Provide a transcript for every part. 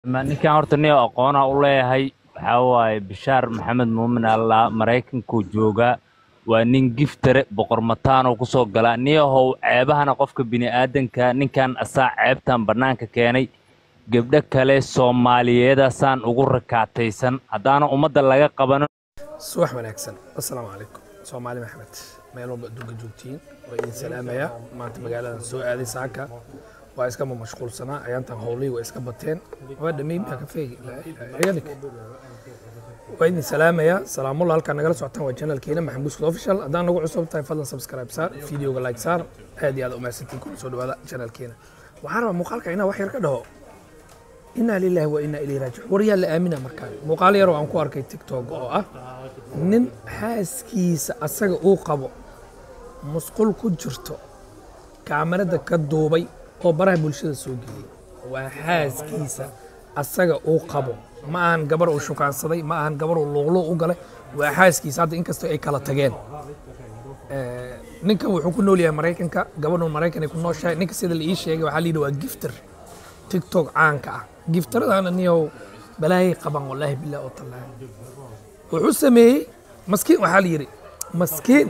Ma- ninkan horta nin aqoona u leeyahay waxaa waaye bishaar maxamed muumin allah maraykankuu joogaa waa nin giftare boqor mataanoo kusoo galaa niyahow ceebahana qofka bini'aadanka ninkan asaa ceebtan bannaanka keenay gebdho kale soomaaliyeedasaan ugu rakaataysan haddaana ummadda laga qabanin subax wanaagsan assalaamu calaykum soomaali maxmed meel walba adduunka joogtiin waa idin salaamaya maanta magaaladan soo aaday saaka waa iskama mashquulsanaa ayaantan howlihii waa iska bateen waa dhamey baa ka feegi ciidanik waa idin salaamaya salaamulla halkaa nagala socotaan waa janalkeena maxamed buskud official haddaan nagu cusub tahay fadlan subscribe saar videoga like saar aad iyo aad umahadsantiin kuna soo dhawaada janalkeena waxaan rabaa muuqaalka inaa wax yar ka dhaho inaa lilahi wa inaa ilayhi raajicuun war yaa la aamina markaan muuqaal yaroo aan ku arkay tiktok oo ah nin xaaskiisa asaga uu qabo musqul ku jirto kaamarada ka duubay oo baraha bulshada soo geliyey waa xaaskiisa asaga uu qabo ma ahan gabar uu shukaansaday ma ahan gabar uu luuqluuq u galay waa xaaskiisa hadda inkastoo ay kala tageen Eh, ninkan wuxuu ku nool yahay maraykanka gabadhu maraykan ay ku nooshahay ninka sida la ii sheegay waxaa la yidhi waa gifter tiktok caanka ah giftaradaana niyow balaayay qaban wallaahi bilah oo tallaahi wuxuu sameeyey maskiin waxaa la yidhi maskiin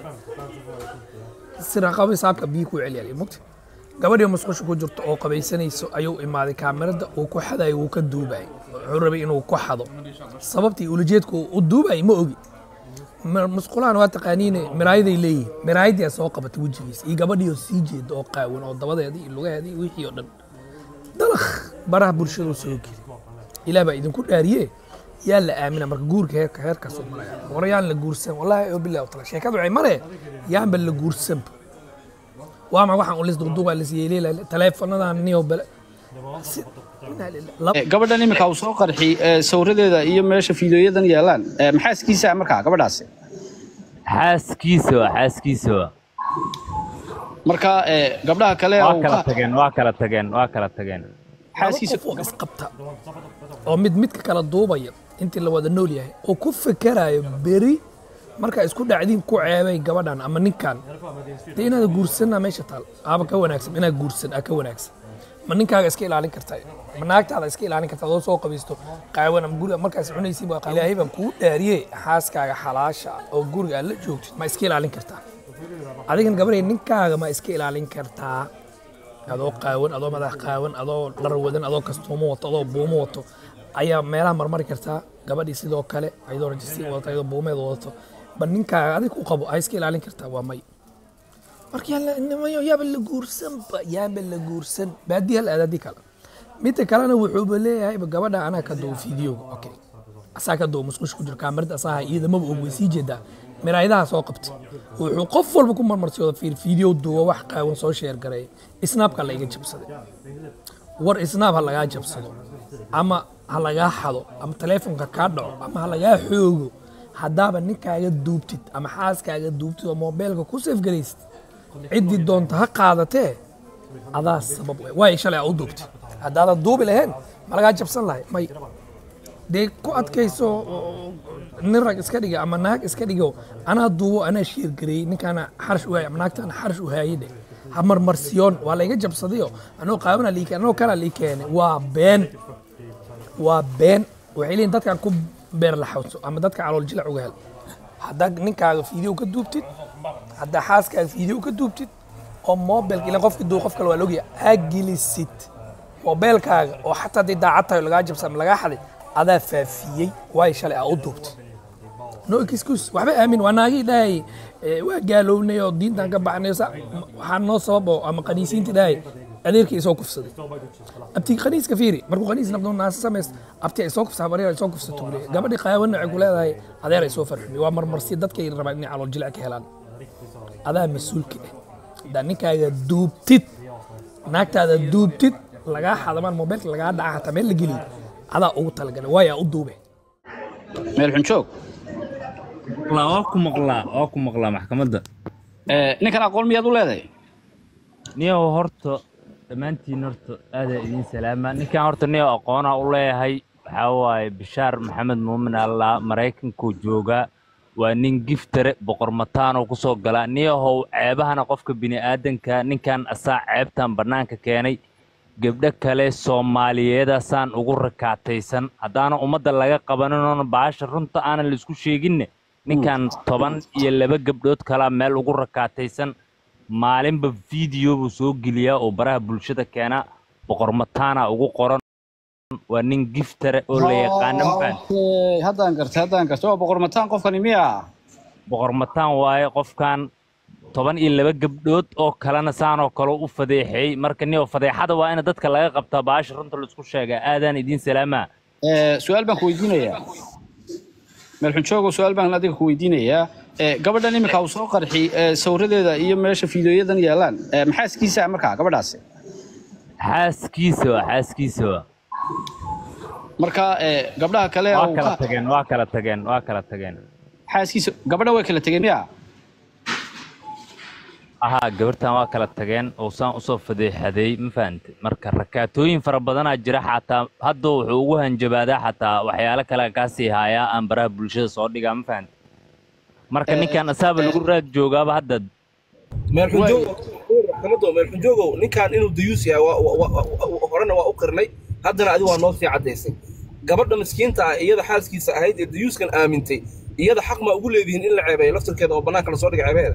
siraqabo saabka biyo ku celiyay mugta gabadhii musqusha ku jirto oo qabaysanayso ayuu imaaday kaamirada uu ku xadayo wuu ka duubayay wuxuu rabay inuu ku xado sababtii ulajeedku uu u duubayay ma ogi Ma- musqulahan waa taqaaniine miraayaday leeyihin miraayadii soo qabatay wejigiisa iyo gabadhii oo sii jeeda oo qaawan oo dabadeeda iyo lugaheeda iyo wixii oo dhan dalakh baraha bulshada u soo geli ilaah baa idinku dhaariye yaa la aamina marka guurka heerka heerkaasuu maraya war yaan la guursan wallaahi oo bilahi tala sheekadu waxay mare yaanba la guursanba waa ma waxaan ulis duqduuqa lis yeeleela taleefanadan niyo bale Si- inaa lillahi- lab- Eh, gabadhan iminka uu soo qarxi eh, sawiradeeda iyo meesha fiidiyoyadan yaalaan eh, maxaaskiisa markaa gabadhaasi xaaskiisa waa xaaskiisa waa marka eh, gabdhaha kale waa uu kala ka- tageen waa kala tageen waa kala tageen xaaskiisa laba qof oo isqabta oo mid midka kala duubaya intii la wada nool yahay oo ku fekerayo beri markaa isku dhacdiin ku ceebay gabadhan ama ninkan dee inaad guursanna meesha taal aaba ka wanaagsan inaad guursan aa ka wanaagsan ma ninkaaga iska ilaalin kartaa ma naagtaada iska ilaalin kartaa adoo soo qabaysto qaawan ama guriga markaas cunaysiin baa qaawan. ilaahay baan kuu dhaariyey xaaskaaga xalaasha ah oo guriga aad la joogtid ma iska ilaalin kartaa adigan gabarhay ninkaaga ma iska ilaalin kartaa adoo qaawan adoo madax qaawan adoo dhar wadan adoo kastuumo wato adoo buumo wato ayaa meelaha marmari kartaa gabadhii sidoo kale ayadoo rajistiin wadato ayadoo buumeed wadato ba ninkaaga adig ku qabo ay iska ilaalin kartaa waa may marka yaa nimayo yaaba la guursanba yaaba la guursan baadiya la aadaadii kale midda kalena wuxuuba leeyahay gabadha anaa ka duubo fiidiyooga okay asaa ka duubo musqush ku jiro kaamirada asaha iyada maba og way sii jeedaa miraayadaha soo qabtay wuxuu qof walba ku marmarsiyooda fiir fiidiyo duubo wax qaawan soo sheer gareey isnaabka la iga jabsaday war isnaab ha lagaa jabsado ama ha lagaa xado ama taleefonka kaa dhaco ama ha lagaa xoogo haddaaba ninkaaga duubtid ama xaaskaaga duubtid oo moobeelka ku safgaraysid ciddii doonta ha qaadatee adaa sabab we waay shalay aa u duubtay haddaadan duubi lahayn ma lagaa jabsan lahay may dee ku adkayso oo nin rag iska dhiga ama naag iska dhigo anaa duubo anaa sheergareeyey ninkaana xarash u haayay ama naagtaana xarash u haayay dheh ha marmarsiyoon waa layga jabsadayo anoo qaabana lii keenay anoo kalaa lii keenay waa been waa been waxay leeyihin dadkan ku beer laxawso ama dadka calool jilac uga hel haddaa ninkaaga fiideo ka duubtid haddaa xaaskaaga fiideo ka duubtid oo mobilka ilan qofki duu qof kale waa logya aa gelisid mobeelkaaga oo xataa haddii daacad tahay oo lagaa jabsa ama lagaa xaday adaa faafiyey waayo shalay aa u duubtay no excuse waxba aamin waa naagii dhahay eh, waa gaalownay oo diintan ka baxnay sa- waxaa noo sabab oo ama qaniisiintii dhahay adeerkii isoo kufsaday abti qaniiska fiiri markuu qaniis naqdo naasa samayst abti ay soo kufsa habaryar ay soo kufsato buu leeyahay gabadhii qaawanna waxay ku leedahay adeer ay soo farxumay waa marmarsi dadkay rabaan inay calool jilac ka helaan adaa mas-uulka ah haddaa ninkaaga duubtid naagtaada duubtid lagaa xadamaan mobeelka lagaa dhaca hataa meel la geliyo adaa ugu talagalay waayaa u duube meel xun joog Maqlaa, waa ku maqlaa waa ku maqlaa maxkamadda Eh, ninkan aqoon miyaad u leedahay niyow horta dhammaantiin horta aadaa idiin salaama ninkan horta niyow aqoona u leeyahay waxaa waaye bishaar maxamed muumin allah maraykankuu joogaa waa nin giftare boqor mataanoo kusoo galaa niyahow ceebahana qofka bini'aadanka ninkan asaa ceebtan bannaanka keenay gabdho kale soomaaliyeedasaan ugu rakaataysan haddaana ummadda laga qabanin oona baasha runta aanan laisku sheeginne ninkan toban iyo laba gabdhood kalaa meel ugu rakaataysan maalinba video buu soo geliyaa oo baraha bulshada keena boqormataana ugu qoran waa nin giftare oo la yaqaano mafahant Okay, haddaan gartay haddaan gartay waa boqormataan qofkani miya boqormataan waaye qofkan toban iyo laba gabdhood oo kalena saanoo kale u fadeexeeyey marka niyo fadeexada waa in dadka laga qabtaa baasha runta laisku sheegaa aadaan idiin salaamaa Eh, su-aal baan ku weydiinayaa meelxunjoogo su-aal baan adiga ku weydiinayaa Eh, gabadhan iminka uu soo qarxi eh, sawiradeeda iyo meesha fiidooyadan yaalaan eh, maxaaskiisa markaa gabadhaasi xaaskiisa waa xaaskiisa waa marka eh, gabdhaha kale waa uu kala ka- tageen waa kala tageen waa kala tageen xaaskiisa gabadha way kala tegeen miya ahaa gabartan waa kala tageen oo saan usoo fadeexaday ma fahante marka rakaatooyin fara badanaa jira xataa hadda wuxuu ugu hanjabaadaa xataa waxyaalo kale kaasii haayaa aan baraha bulshada soo dhigaa ma fahante marka ninkan asaaba lagu raad joogaaba hadda meelxunjoogo meelxunjoogow ninkan inuu dayuus yahay waa- waa- waa- waa- horena waa u qirnay haddana adigu waa noo sii caddaysay gabadha miskiinta ah iyada xaaskiisa ahayd ee dayuuskan aamintay iyada xaq maa ugu leedihiin in la ceebeeyo laftirkeeda oo bannaanka lasoo dhiga ceebeeda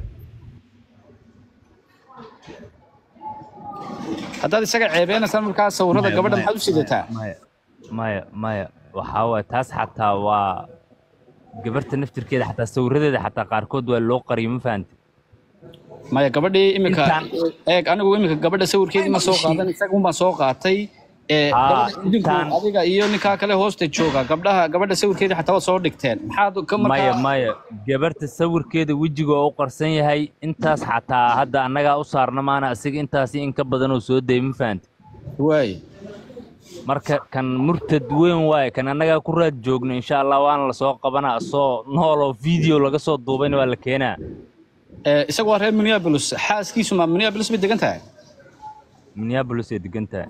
haddaad isaga ceebeenaysan markaa sawirada Maya, gabadha maya, maxaad u sidataa maya maya maya waxaa waaye taas xataa waa gabarta naftirkeeda xataa sawiradeeda xataa qaarkood waa loo qariyay ma fahante maya gabadhii iminka Intaan- eeg anigu iminka gabadha sawirkeedii ma soo qaadan isaga unbaan soo qaatay Eh, Aa, gabadha idinku intaan- adiga iyo ninkaa kale hoosta jooga gabdhaha gabadha sawirkeedii xataa waad soo dhigteen maxaad ka maya markaa maya gabarta sawirkeeda wejiga oo u qarsan yahay intaas xataa hadda annagaa u saarna maana asiga intaasi in ka badan oo soo dayay ma fahante waay marka kan murtad weyn waaye kan annagaa ku raad joogno insha allah waana lasoo qabanaa asoo nool oo video laga soo duubayna waa la keenaa Eh, isagu waa reer minneapolis xaaskiisu ma minneapolis bay degan tahay minneapolis ay degan tahay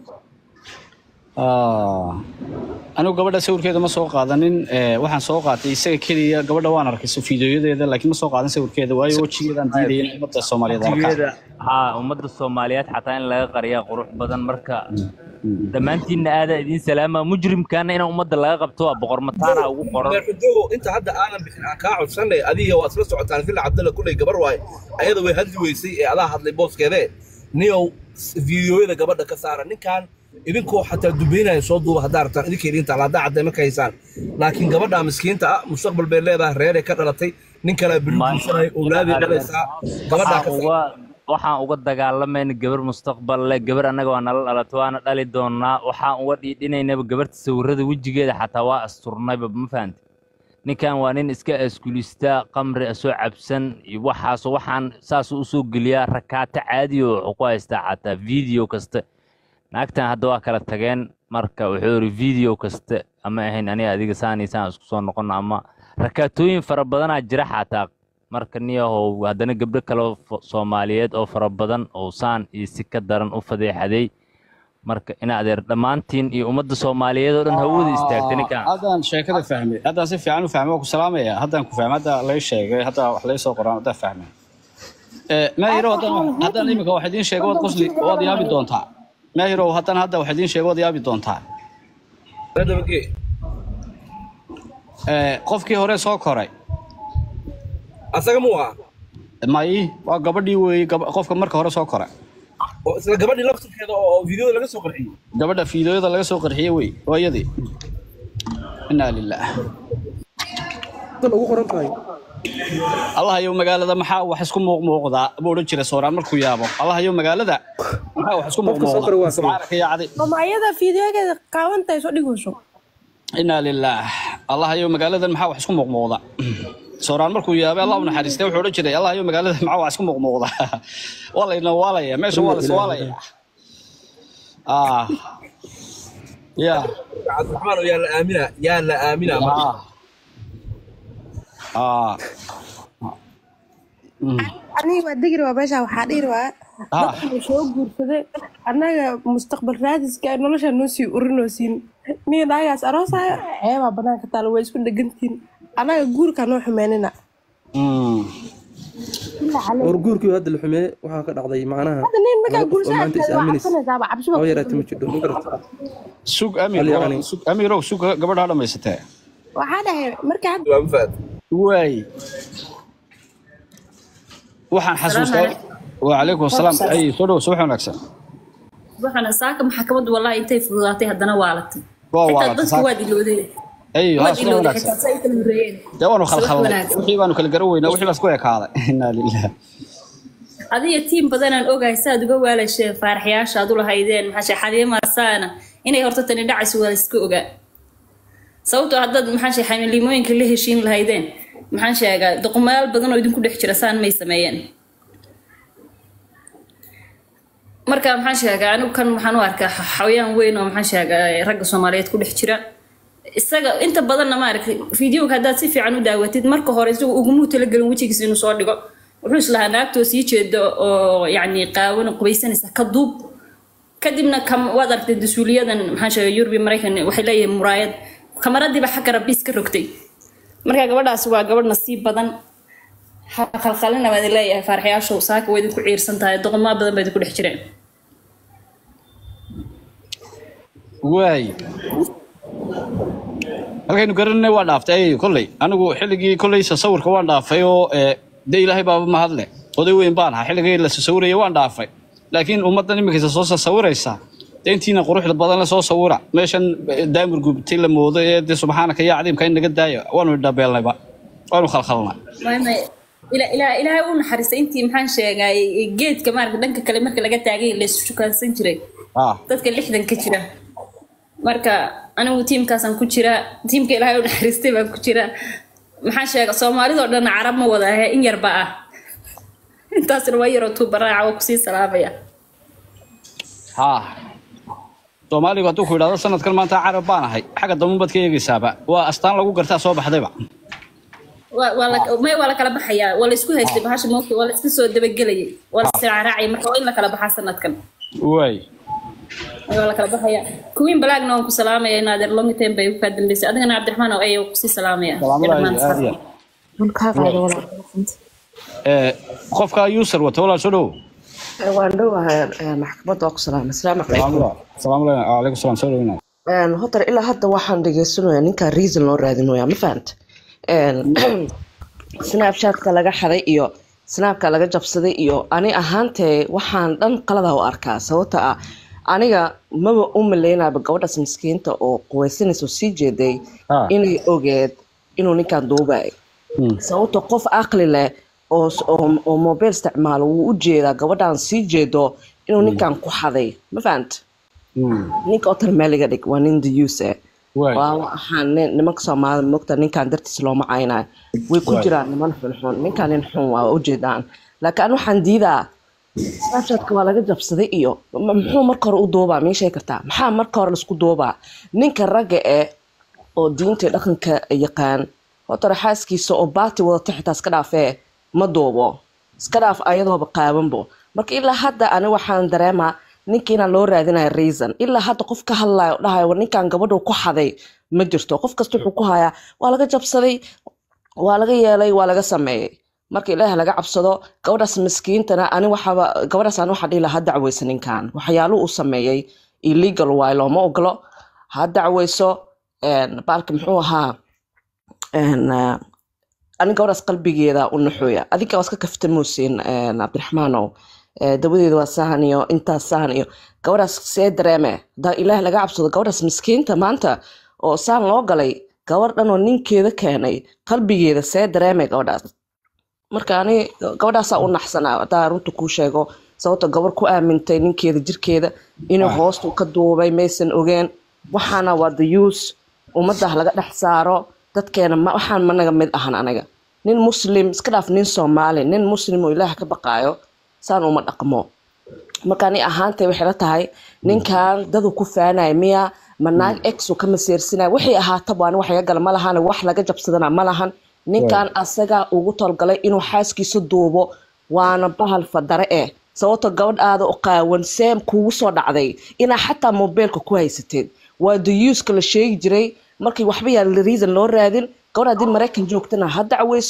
Ah, anigu gabadha sawirkeeda ma soo qaadanin eh, waxaan soo qaatay isaga keliya gabadha waan arkay so- fiidiyoyadeeda laakiin ma soo qaadan sawirkeeda waayo wejigeedaan diidaya in ummadda soomaaliyeed arkaan Waqtigeeda, haa ummadda soomaaliyeed xataa in laga qariyaa qurux badan marka dhammaantiinna aadaa idiin salaama mujrimkaana in ummadda laga qabto waa boqor mataana ugu qoran meelxunjoogow inta hadda aanan bixin aan kaa codsanay adiga waa isla socotaan fila cabdalla kulley gabar waaye ayada way hadli weysay ee adaa hadlay booskeedee niyow fiidiyooyada gabadha ka saara ninkan idinkoo xataa dubeynaya soo duuba haddaa rabtaan idinka idiin taala haddaa cadday marka haysaan laakiin gabadha miskiinta ah mustaqbal bay leedahay reeray ka dhalatay nin kalea beri Ma- guursanay owlaadii dhalaysaa gabadhaa ka waxaan saara uga waxaan uga dagaalamayna gabar mustaqbal leh gabar annaga waa nala dhalatay waana dhali doonaa waxaan uga dhiidhinaynaba gabarta sawirada wejigeeda xataa waa asturnayba ma fahante ninkan waa nin iska askulista qamri asoo cabsan iyo waxaas waxaan saasuu usoo geliyaa rakaato caadi oo wuxuu ku haystaa xataa video kasta naagtan hadda waa kala tageen marka wuxuu yidhi video kasta ama ahayn aniga adiga saan iyo saan isku soo noqono ama rakaatooyin fara badanaa jira xataa marka niyahow haddana gabdho kale oo fo- soomaaliyeed oo fara badan oo saan iyo si ka daran u fadeexaday marka in adeer dhammaantiin iyo ummadda soomaaliyeed oo dhan hawada istaagta ninkan haddaan sheekada fahmay haddaan si fiican u fahmay waa ku salaamaya haddaan ku fahmay hadda lay sheegay hadda wax lay soo qoraan haddaan fahmay Eh, maahiro haddaan haddaan imika wax idiin sheego waad qosli waad yaabi doontaa maahiro haddaan hadda wax idiin sheego waad yaabi doontaa dabagee Eh, qofkii hore soo koray asaga muu aha may waa gabadhii weeye gab- qofka marka hore soo koray oo isla gabadhii laftirkeeda oo fiidiyooda laga soo qarxiyey gabadha fiidooyada laga soo qarxiyey wey waa iyadii inaa lilah ugu qoran tahay allah yow magaalada maxaa wax isku muuqmuuqdaa buu odhan jiray sooraan markuu yaabo allah yow magaalada maxaa wax isku Qofka soo koray waa muuqmuuqdaa subxaanaka yaa cadi mama ayada fiidiyogeeda qaawantahay soo dhigayso inaa lilah allah yow magaaladan maxaa wax isku muuqmuuqda sooraan markuu yaabay allah u naxariistay wuxuu odhan jiray allah yow magaalada maxaa wax isku muuqmuuqda waa layna waalaya meesha waa lays waalaya ah ya cabdiraxmaan oo yaa la aamina yaa la aamina ah ah aniga waa degri waa meesha waxaa dhihi waa Ah. dadka soo guursaday annaga mustaqbal raadiska ay nolosha noo sii urinoosin niyo naagaas aroosaya ceebaa banaanka taala way isku dhegantiin annaga guurka noo xumeynina Mm. war guurkii hadda la xumeeye waxaa ka dhacday macnaha hadda nin markaa laba qof oo guursa maanta is waa aaminaysa cabsanaysaaba cabsi baa oo ku yaraata ma jidho ma garata sug amir Hal yacni. sug amirow sug gabadha dhamaysatee waxaa dhahay marka hadda waa ma fahad waay waxaan xasuustaa wacalaykum asalaam ay soo dhow subax wanaagsan waxaana saaka maxkamaddu wallahi intay fududaatay haddana waalatay waa xitaa waalatay dadku saaka. waad ilowday ay haa waad subax ilowday wanaagsan xitaa say kala horeeyeen dee waanu Subax khalkhalnay wanaagsan. wixii baanu kala garan weynaa wixii baas ku ekaaday inaa lilah adiga tiim badanaan ogahay saaad uga waalashe faaraxyaasha aad u lahaydeen maxaa shee xadiimaasaana inay horta tani dhacayso waa la iska ogaa sababtoo haddaad maxaa shee xamiliimooyinka la heshiin lahaydeen maxaan sheegaa doqomayaal badan oo idinku dhex jira saan may sameeyeen marka maxaan sheegaa anigu kan waxaan u arkaa xa- xawayaan weyn oo maxaan sheegaa ragga soomaaliyeed ku dhex jira isaga inta badanna maaragtay fideoga haddaad si fiican u daawatid marka hore isagu ugumuu talagelin wejigiisa inuu soo dhigo wuxuu islahaa naagtoo sii jeedo oo yacni qaawan qubaysanaysa ka duub kadibna kam waad aragtay dasuuliyadan maxaan sheegay yurubi maraykan waxay leeyihiin muraayad kamaradiiba xagga rabiis ka rogtay marka gabadhaas waa gabadh nasiib badan ha khalkhalina baad leeyahay faaraxyaashow saaka way idinku ciirsan tahay doqomaa badan baa idinku dhex jireen waay halkaynu garananay waa dhaaftay ay kolley anigu xilligii kolley sawirka waan dhaafay oo ee, dee ilaahay baaba mahadle oday weyn baan ahaa xilligii la sawiraya waan dhaafay laakiin ummaddan iminkaysa soo sawiraysa dee intiina quruxda badan la soo sawira meeshan eh, daamir gubtay la moodo ee dee subxaanaka yaa cadiimka in naga daayo waanu dhabeelnayba waanu khalkhalnay May- may- ila- ila- ilaahay u naxariistay intii maxaan sheegay geedka maaragta dhanka kale marka laga taagay la isu shukaansan jiray ah dadka lixdan ka jira marka anigu tiimkaasaan ku jira tiimka ilaahay u naxariistay baan ku jira maxaan sheega soomaalidoo dhan carab ma wada ahe in yarba ah intaasna waa yaroo tuubaraaca oo kusii salaamaya ha soomaaligu hadduu ku yidhahdo sanadkan maanta carab baan ahay xagga dambe baad ka eegaysaaba waa astaan lagu gartaa soo baxdayba waa waa la may waa la kala baxayaa waa la isku haystay bahasha moogta waa la iska soo dabagelayay waa la israacraacay marka waa in la kala baxaa sanadkan waay waa la kala baxaya kuwiin balaagna waan ku salaamaya in adeer long time bay kaa dambeysay adigana cabdiraxmaan oo ayaa kusii salaamaya salaamada aad iyo aad ee qofka user wata walaal soo dhow waan dhowahay maxkamadda waa ku salaamay asalaamu calaykum salaamu calaykum salaam soo dhowina Een, hotar ilaa hadda waxaan dhegeysanaya ninkaa reason loo raadinaya ma fahant snapchatka laga xaday iyo snapka laga jabsaday iyo ani ahaantee waxaan dhan qalada u arkaa sababta ah aniga maba u maleynaaba gabadhaas miskiinta oo quweysanaysa oo sii jeeday Ah. inay ogeed inuu ninkan duubay sababta qof aqli leh oo oo oo mobile isticmaalo wuu u jeedaa gabadhan sii jeedo inuu ninkan ku xaday ma fahant ninka otar meeliga dhig waa nin dayuuse Waay. waa waxaan nin- nimanka soomaalida mogta ninkan dartiis looma caynayo way ku Waay. jiraan niman xunxun ninkan nin xun waa ujeedaan laakiin an waxaan diidaa snapchatka waa laga jabsaday iyo m- muxuu marka hore u duubaa mii sheegi kartaa maxaa marka hore laisku duubaa ninka ragga eh oo diinta iyo dhaqanka yaqaan hotore xaaskiisa oo baati wadata xitaa iska dhaafee ma duubo iska dhaaf ayadooba qaabanbo marka ilaa hadda ani waxaan dareemaa ninkiina loo raadinaya reason ilaa hadda qof ka hadlayo oo dhahayo war ninkan gabadhu ku xaday ma jirto qof kasta wuxuu ku hayaa waa laga jabsaday waa laga yeelay waa laga sameeyey marka ilaah laga cabsado gabadhaas miskiintana ani waxaaba gabadhaas ani waxaa dhihi lahaa ha dacweyso ninkan waxyaaluhu uu sameeyey illegal waay looma ogolo ha dacweyso een, baalka muxuu ahaa een, eh, ani gabadhaas qalbigeeda u naxooya adinka waa iska kaftamuusin cabdiraxmaanow Eh, dabadeeda waa sahan iyo intaas sahan iyo gabadhaas see dareeme hadaa ilaah laga cabsado gabadhaas miskiinta maanta oo saan loo galay gabar dhan oo ninkeeda keenay qalbigeeda see dareeme gabadhaas marka ani gabadhaasaa u naxsanaa hadaa runta kuu sheego sababto gabar ku aamintay ninkeeda jirkeeda inuu hoostu ka duubay maysan ogeen waxaana waa the use ummaddah laga dhex saaro dadkeena ma- waxaan managa mid ahan aniga nin muslim iska dhaaf nin soomaali nin muslim oo ilaah ka baqaayo saan uma dhaqmo marka ani ahaantay waxay la tahay ninkan dadu ku faanaya miya ma naag ex uu ka maseersinaya wixii ahaataba ani wax iga gala ma lahan wax laga jabsadana ma lahan ninkan asaga ugu tolgalay inuu xaaskiisa duubo waana bahal fadare eh sababto gabadh aada u qaawan seem kuugu soo dhacday inaa xataa mobeelka ku haysateed waa dayuuska la sheegi jiray markii waxba yaa reason loo raadin gabadh haddii maraykan joogtana ha dacweyso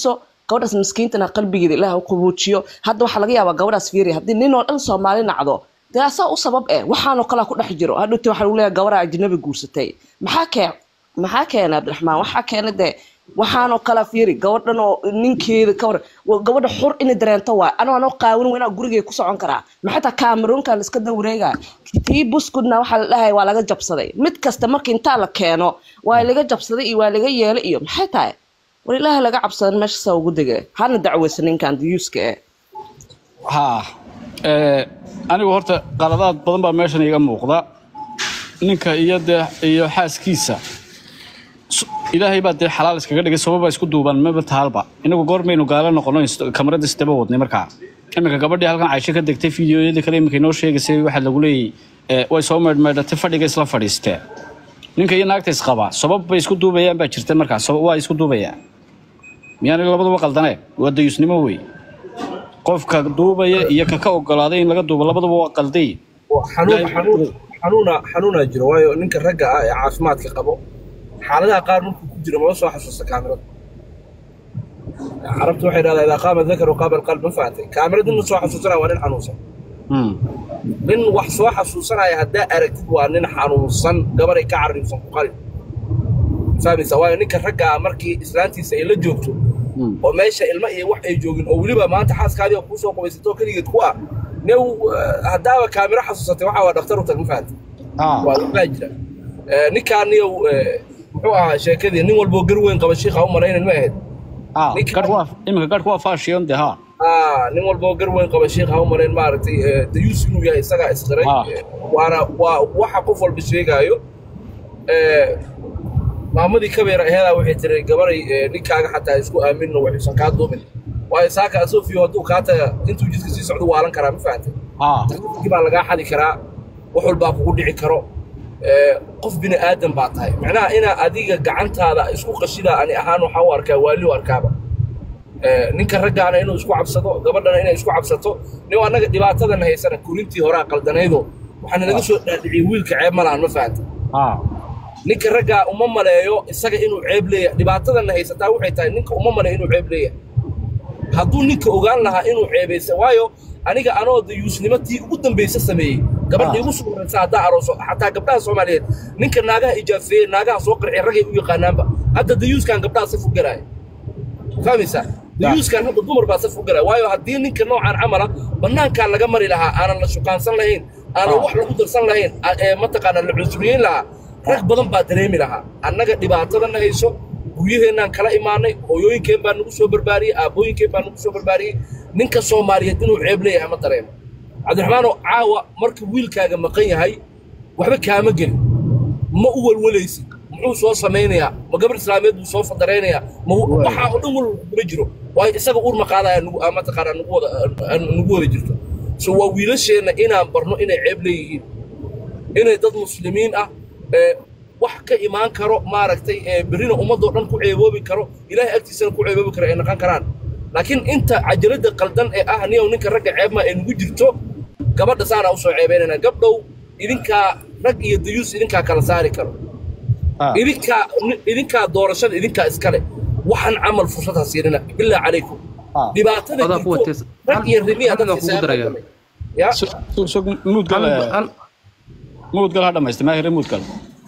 gabadhaas miskiintana qalbigeeda ilaah u qabuujiyo hadda waxaa laga yaabaa gabadhaas fiiri haddii nin oo dhan soomaali nacdo dee asaa u sabab eh waxaanoo kalea ku dhex jiro hadhowti waxaa lagu leeyahay gabadha ajnabi guursatay maxaa keen maxaa keenay cabdiraxmaan waxaa keenay dee waxaanoo kala fiiri gabadhan oo ninkeeda ka war wa- gabadha xur inay dareento waay anoo anoo qaawin waa inaa gurigay ku socon karaa maxay taa kameroonkan iska dawareega tii buskudna waxaa la dhahay waa laga jabsaday mid kasta marka intaa la keeno waa laga jabsaday iyo waa laga yeelay iyo maxay tahay war ilaaha laga cabsadan meesha saa ugu dege hana dacweysa ninkan diyuuska eh haa ee, anigu horta qaladaad badan baa meeshan iga muuqda ninka iyo dee iyo xaaskiisa S- ilaahay baa dee xalaal iskaga dhigay sababa isku duuban maba tahalba inagu goormaynu gaala noqono is- kamarada isdaba wadnay markaa iminka gabadhii halkan caysho ka degtay fiidiyoyadii kale iminka inoo sheegaysay waxaa lagu leeyay ee, way soo meydhmeydhatay fadhiga isla fadhiisteen ninka iyo naagta isqabaa sabab bay isku duubayaan baa jirta markaa sabab waa isku duubayaan miyaana labaduba qaldane waa dayuusnimo wey qofka duubaya iyo ka ka ogolaaday in laga duubo labaduba waa qalday xanuun xanuun xanuuna xanuunaa jiro waayo ninka ragga ah ee caafimaadka qabo xaaladaha qaar markuu ku jiro maba soo xasuusta kaamirada carabtu waxay dhahdaa idaa qaama dakaru qaama alqalb ma fahamtay kaamirada nin soo xasuusanaya waa nin xanuunsan Hmm. nin wax soo xasuusanaya haddaa aragtid waa nin xanuunsan gabaray ka carriibsan ku qalin fahmaysa waayo ninka ragga ah markii islaantiisa ay la joogto Hmm. oo meesha ilma iyo wax ay joogin oo weliba maanta xaaskaadii oo kuusoo qubaysatoo keligeed ku ah new haddaaba kaamiro xasuusatay waxaa waa dhakhtar u tag ma fahamtay Ah. waa waxbaa jira Eh, ninkaaniyow eh, muxuu ahaa sheekadii nin walboo gar weyn qaba shiikha u malaynan ma ahayd Ah, Ninka- garhku waa iminka garhku waa fashion de ha Ah, nin walboo gar weyn qaba shiikha u malayn maaragtay eh, dayuus inuu yahay isagaa isqiray Ah. Eh, waana waa waxa qof walba sheegaayo Eh, maamadii kabeera aheedaa waxay tiri gabaray eh, ninkaaga xataa isku aaminno waxuusan kaa duumin waayo saaka asofiyo hadduu kaa taga intuu jidka sii socdo waalan karaa ma fahantay Ah. dadkii baa lagaa xadi karaa wax walbaa kugu dhici karo ee, qof bini aadan baa tahay macnaha inaa adiga gacantaada isku qashidaa ani ahaan waxaa u arkaa waali u arkaaba Ee, ninka raggaana inuu isku cabsado gabadhana inay isku cabsato nin annaga dhibaatadana haysana korintii horaa qaldanaydo waxaana naga soo dhaadhiciyey wiilka ceeb ma lahan ma fahanta Ah. ninka raggaa uma maleeyo isaga inuu ceeb leeyahay dhibaatadana haysataa waxay tahay ninka uma maleeyo inuu ceeb leeyahay hadduu ninka ogaan lahaa inuu ceebaysa waayo aniga anoo dayuusnimo tii ugu dambaysa sameeyey gabadha Ah. igu soo horeysa haddaa arooso xataa gabdhaha soomaaliyeed ninka naagaha ijaafeeye naagaha soo qarciya ragay u yaqaanaanba hadda dayuuskan gabdhaha saf u galaaya fahmaysaa dayuuskan hadda dumar baa saf u galaya waayo haddii ninka noocaan camala bannaankaa laga mari lahaa aanan la shukaansan lahayn aanan Ah. wax lagu darsan lahayn a- ee mataqaanaa la cunsuriyeyn lahaa rag badan baa dareemi lahaa annaga dhibaatadana hayso guryaheennaan kala imaanay hooyooyinkeen baa nagu soo barbaariyey aabbooyinkeen baa nagu soo barbaariyey ninka soomaaliyeed inuu ceeb leeyahay ma dareemo cabdiraxmaanoo caawa marka wiilkaaga maqan yahay waxba kaama gelin ma u walwalaysid muxuu soo samaynayaa ma gabar islaameed buu soo fadaraynayaa ma waxaa oo dhan walwal kugula jiro waayo isaga uur maqaadaya nagu ah, mataqaanaa nagu wada ah, nagu wada jirto so waa wiilasheenna inaan barno inay ceeb leeyihiin inay dad muslimiin ah ee wax ka imaan karo maaragtay ee berrina ummadoo dhan ku ceeboobi karo ilaahay agtiisana ku ceeboobi karo ay naqon karaan laakiin inta cajalada qaldan ee ah niyow ninka ragga ceebma ay nagu jirto gabadha saanaa usoo ceebaynayna gabdhow idinkaa rag iyo dayuus idinkaa kala saari karo Ah. idinkaa idinkaa doorashada idinkaa iskale waxaan camal fursad ha siinina bilaa calaykum Ah. dhibaatada Adaa kuwa jirto tees- rag iyo rimiya Hal- hal dadka baan kugu darayaa. isaga ya Sug- sug- sug, muudgal Hal- eh, hal- muudgal ha dhamaystay maahire muudgal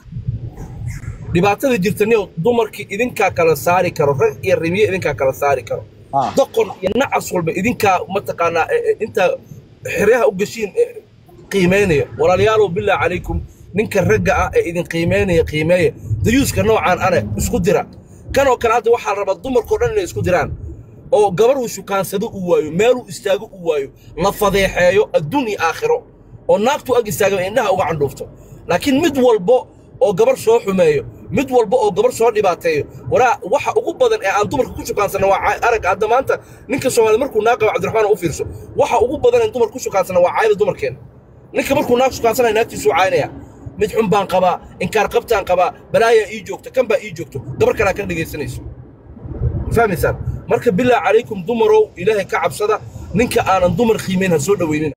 dhibaatada jirta niyow dumarkii idinkaa kala saari karo rag iyo rimiye idinkaa kala saari karo Ah. doqon iyo nacas walba idinkaa mataqaanaa e- e, inta xeryaha u gashiin e, qiimeynaya walaalayaalow bilaa calaykum ninka ragga ah ee idin qiimeynaya qiimeeya dayuuska noocaan ane isku dira kanoo kale hadda waxaa la rabaa dumarkao dhan inay isku diraan oo gabar uu shukaansado uu waayo meeluu istaago uu waayo la fadeexeeyo adduun iyo aakhiro oo naagtu ag istaaga indhaha uga candhuufto laakiin mid walbo oo gabar soo xumeeyo mid walba oo gabar soo dhibaateeyo waraa waxa ugu badan ee aan dumarka ku shukaansana waa cay- arag hadda maanta ninka soomaali markuu naag qabo cabdiraxmaan u fiirso waxa ugu badan ee dumar ku shukaansana waa caayda dumarkeena ninka markuu naag shukaansanayo naagtiisuu caynaya mid xun baan qabaa inkaar qabtaan qabaa balaayaa ii joogta kan baa ii joogto gabar kalaa ka dhegaysanayso fahmaysaan marka bilaa calaykum dumarow ilaahay ka cabsada ninka aanan dumar qiimeyn ha soo dhoweynin